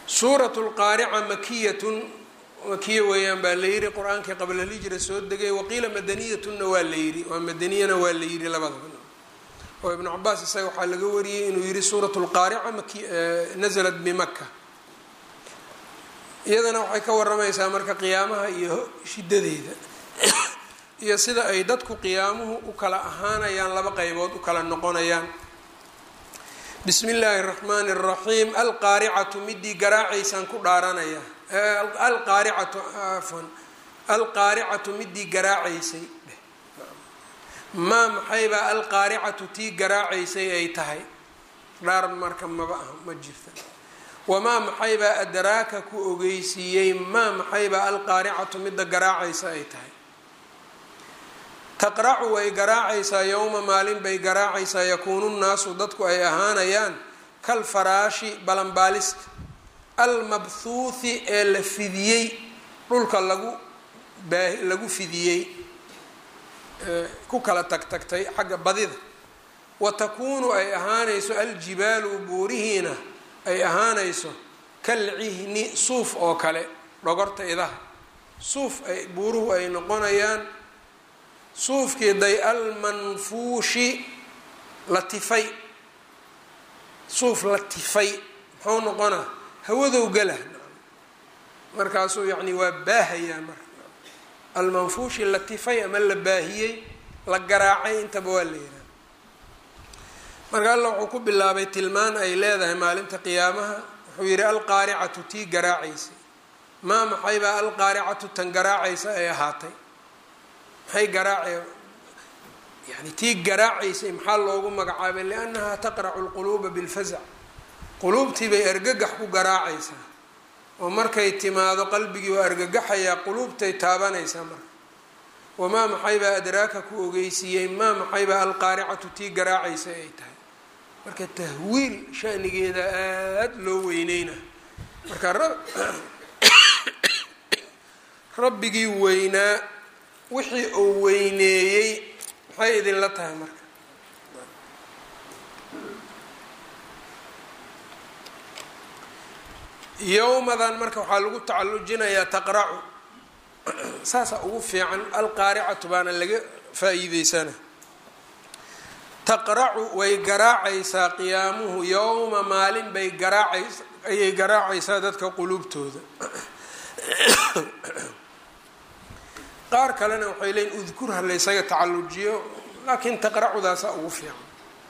suurat lqaarica makiyatun makiya weeyaan baa la yidhi qur-aankii qabla lhijra soo degay waqiila madaniyatunna waa la yidhi waa madaniyana waa la yidhi labadaba oo ibnu cabaas isaga waxaa laga wariyey inuu yihi suurat lqaarica maki nasalat bimaka iyadana waxay ka waramaysaa marka qiyaamaha iyo shidadeeda iyo sida ay dadku qiyaamuhu u kala ahaanayaan laba qeybood u kala noqonayaan bismi illaahi raxmaani raxiim alqaaricatu midii garaacaysaan ku dhaaranaya alqaaricatu afan alqaaricatu midii garaacaysay maa maxaybaa alqaaricatu tii garaacaysay ay tahay dhaar marka maba ah ma jirta wamaa maxaybaa adraaka ku ogeysiiyey maa maxaybaa alqaaricatu midda garaacaysa ay tahay taqracu way garaacaysaa yowma maalin bay garaacaysaa yakuunu nnaasu dadku ay ahaanayaan kal faraashi balanbaalista almabhuuthi ee la fidiyey dhulka lagu baa lagu fidiyey ku kala tagtagtay xagga badida wa takuunu ay ahaanayso aljibaalu buurihiina ay ahaanayso kalcihni suuf oo kale dhogorta idaha suuf ay buuruhu ay noqonayaan suufkii day almanfuushi la tifay suuf la tifay muxuu noqonaa hawadow gala markaasuu yacni waa baahayaa marka almanfuushi la tifay ama la baahiyey la garaacay intaba waa la yidhaha marka alla wuxuu ku bilaabay tilmaan ay leedahay maalinta qiyaamaha wuxuu yidhi alqaaricatu tii garaacaysay maa maxaybaa alqaaricatu tan garaacaysa ay ahaatay maxay garaace yani tii garaacaysay maxaa loogu magacaabay liannahaa taqracu lquluuba bilfazac quluubtii bay argagax ku garaacaysaa oo markay timaado qalbigii waa argagaxayaa quluubtay taabanaysaa marka wamaa maxaybaa adraaka ku ogeysiiyey maa maxaybaa alqaaricatu tii garaacaysay ay tahay marka tahwiil shanigeeda aada loo weyneyna marka rabbigii weynaa wixii uu weyneeyey maxay idinla tahay marka yowmadan marka waxaa lagu tacalujinayaa taqracu saasaa ugu fiican alqaaricatu baana laga faa-iideysana taqracu way garaacaysaa qiyaamuhu yowma maalin bay garaacaysa ayay garaacaysaa dadka quluubtooda qaar kalena waxay leeyiin udkur ha laysaga tacalujiyo laakiin taqracudaasaa ugu fiican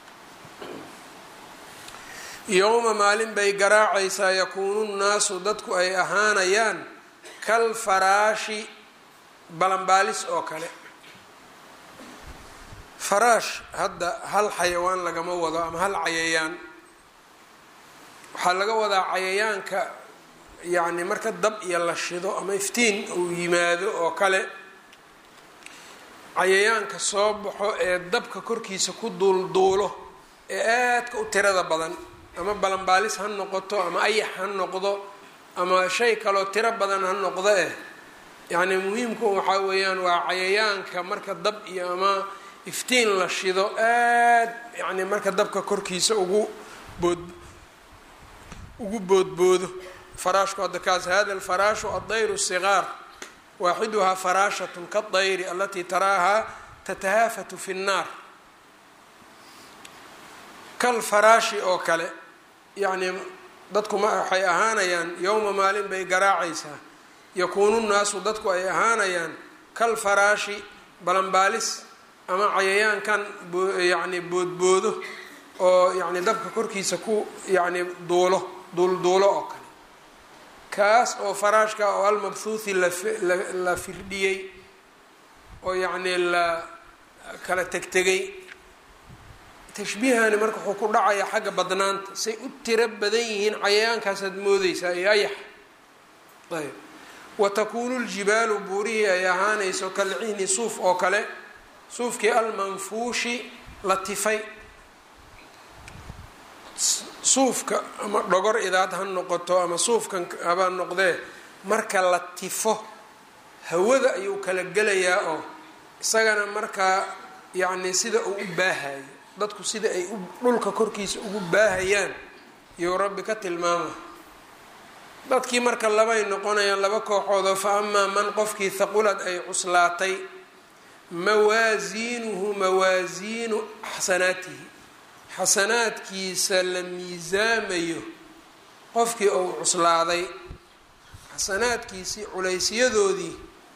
yowma maalin bay garaacaysaa yakuunu nnaasu dadku ay ahaanayaan kal faraashi balanbaalis oo kale faraash hadda hal xayawaan lagama wado ama hal cayayaan waxaa laga wadaa cayayaanka yacni marka dab iyo la shido ama iftiin uu yimaado oo kale cayayaanka soo baxo ee dabka korkiisa ku duulduulo ee aadka u tirada badan ama balanbaalis ha noqoto ama ayax ha noqdo ama shay kaloo tiro badan ha noqdo eh yacni muhiimku waxaa weeyaan waa cayayaanka marka dab iyo ama iftiin la shido aad yacni marka dabka korkiisa ugu bood ugu boodboodo faraashku hadda kaas hada alfaraashu addayru sigaar waaxiduhaa faraashatun kadayri alatii taraahaa tatahaafatu fi nnaar kal faraashi oo kale yacnii dadku ma waxay ahaanayaan yowma maalin bay garaacaysaa yakuunu nnaasu dadku ay ahaanayaan kal faraashi balanbaalis ama cayayaankan yacni boodboodo oo yacni dabka korkiisa ku yacni duulo duulduulo oo kale kaas oo faraashka oo almabhuuthi la firdhiyey oo yacnii la kala tegtegay tashbiihani marka wuxuu ku dhacayaa xagga badnaanta say u tiro badan yihiin cayayaankaasaad moodeysaa iyo ayax ayb wa takuunu ljibaalu buurihii ay ahaanayso kalcihni suuf oo kale suufkii almanfuushi la tifay suufka ama dhogor idaad ha noqoto ama suufkan habaa noqdee marka la tifo hawada ayuu kala gelayaa oo isagana markaa yacni sida uu u baahayo dadku sida ay dhulka korkiisa ugu baahayaan iyou rabbi ka tilmaama dadkii marka labay noqonayaan laba kooxoodoo fa amaa man qofkii haqulad ay cuslaatay mawaasiinuhu mawaasiinu xasanaatihi xasanaadkiisa la miisaamayo qofkii ou cuslaaday xasanaadkiisii culaysyadoodii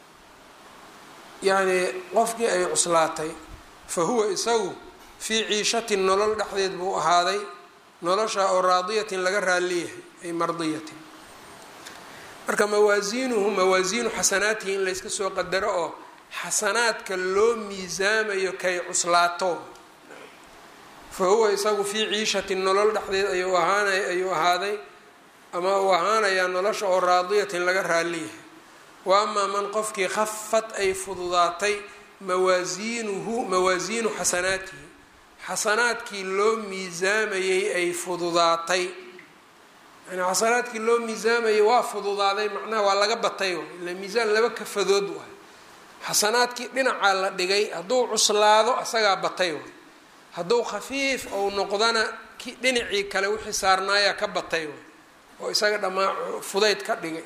yacnii qofkii ay cuslaatay fa huwa isagu fii ciishatin nolol dhexdeed buu ahaaday nolosha oo raadiyatin laga raaliyahay ay mardiyatin marka mawaasiinuhu mawaasiinu xasanaatihi in layska soo qadaro oo xasanaadka loo miisaamayo kay cuslaato fa huwa isagu fii ciishatin nolol dhexdeed ayuu ahaanay ayuu ahaaday ama uu ahaanayaa nolosha oo raadiyatin laga raaliyahay wa amaa man qofkii khafad ay fududaatay mawaasiinuhu mawaasiinu xasanaatihi xasanaadkii loo miisaamayey ay fududaatay yani xasanaadkii loo miisaamayay waa fududaaday macnaha waa laga batay ila miisaan laba kafadood waay xasanaadkii dhinacaa la dhigay hadduu cuslaado asagaa batay waay hadduu khafiif ou noqdana ki dhinacii kale wixii saarnaayaa ka batay waay oo isaga dhammaa fudayd ka dhigay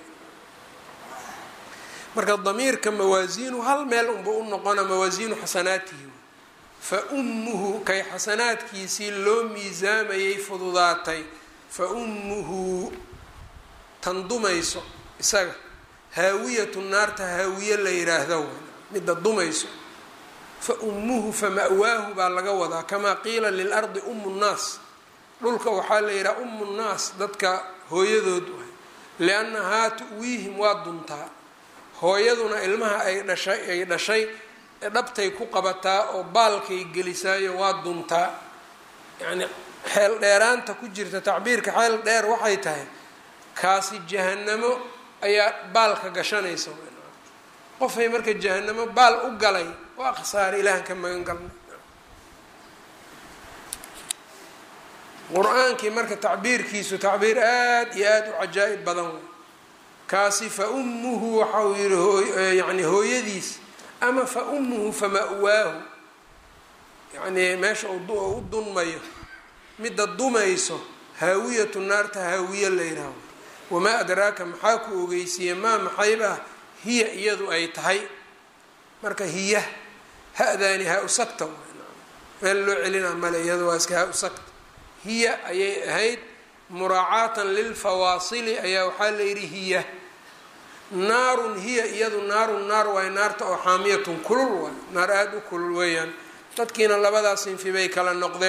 marka damiirka mawaasiinu hal meel unba u noqona mawaasiinu xasanaatihi fa ummuhu kay xasanaadkiisii loo miisaamayay fududaatay fa ummuhu tan dumayso isaga haawiyatu naarta haawiye la yiraahdo midda dumayso fa ummuhu fa ma'waahu baa laga wadaa kamaa qiila lilardi ummu nnaas dhulka waxaa la yidhaha ummu nnaas dadka hooyadood waay liannahaa tu'wiihim waa duntaa hooyaduna ilmaha ay dhashay ay dhashay dhabtay ku qabataa oo baalkay gelisaayo waa duntaa yacni xeel dheeraanta ku jirta tacbiirka xeel dheer waxay tahay kaasi jahanamo ayaa baalka gashanaysa qofay marka jahanamo baal u galay waa khasaare ilaahan ka magan galnay qur-aankii marka tacbiirkiisu tacbiir aada iyo aada u cajaa'ib badan way kaasi fa ummuhu waxa uu yihi yani hooyadiis ama fa ummuhu fa ma'waahu yacnii meesha u dunmayo midda dumayso haawiyatu naarta haawiye la yidhaaho wamaa adraaka maxaa ku ogeysiiye maa maxaybah hiya iyadu ay tahay marka hiya ha-daani ha usagta meel loo celinaa male iyadu waa iska ha usagta hiya ayay ahayd muraacaatan lilfawaasili ayaa waxaa la yidhi hiya naarun hiya iyadu naarun naar waay naarta oo xaamiyatun kulul waay naar aada u kulul weeyaan dadkiina labadaas sinfi bay kala noqdeen